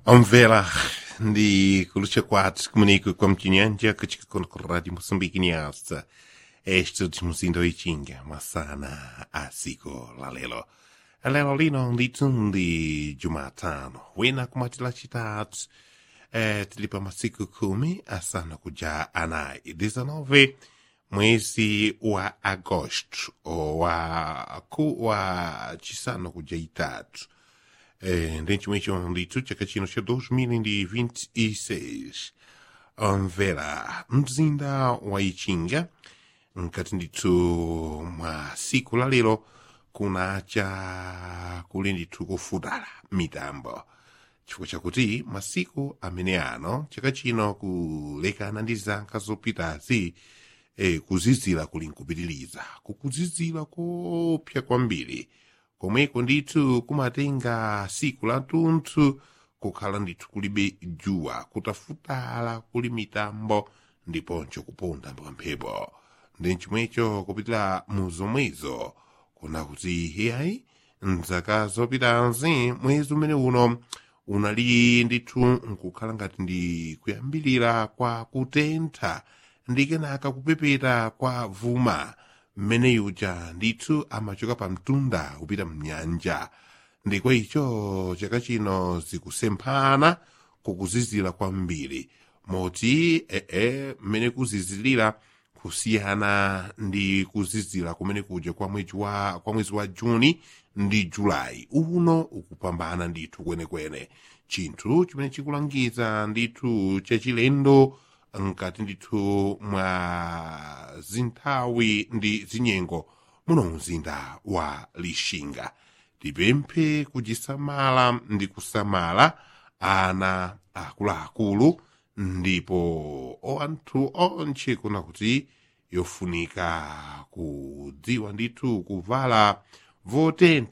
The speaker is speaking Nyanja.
Omvela ndi kulucha kwathu kumeneko kwa mchinyanja kuchika kono ku radio moçambique niasa este muzinda wichinga masana a siku la lelo lelo lino ndithu ndi jumatano wina kumatila chitatu eh, tilipa masiku kumi asana kuja anayi 19 mwezi wa agosto wa ku wa chisano kuja itatu eh, ndi chimwecho ndithu chaka chino cha 2026 omvera mzinda wa ichinga nkati ndithu mwa siku la lero kunacha kuli ndithu kufutala mitambo chifukwa chakuti masiku amene ano chaka chino kulekana ndi zaka zopitazi eh, kuzizira kuli nkupitiliza kukuzizira kopsa kwambiri komweko ndithu kumatenga siku la tunthu kukhala ndithu kulibe juwa kutafutala kuli mitambo ndiponso kuponda mphepo ndi chomwecho kupitira mu zomwezo kuna kuti hiyayi mzaka zopitazi mwezi umene uno unali ndithu nkukhala ngati ndi kuyambilira kwa kutentha ndi kenaka kupepeta kwa vuma mmene yuja ndithu amachoka pa mtunda kupita mnyanja ndikwa icho chaka chino zikusemphana kukuzizira kwambiri moti ee mmene kuzizirira kusiyana ndi kuzizira kumene kuja kwa mwezi wa, kwa mwezi wa juni ndi julayi uno ukupambana ndithu kwenekwene chinthu chimene chikulangiza ndithu chachilendo nkati ndithu mwa zinthawi ndi zinyengo muno mzinda wa lixinga tipemphe kuchisamala ndi kusamala ana akuluakulu ndipo anthu onche kuna kuti yofunika kudziwa ndithu kuvala votentha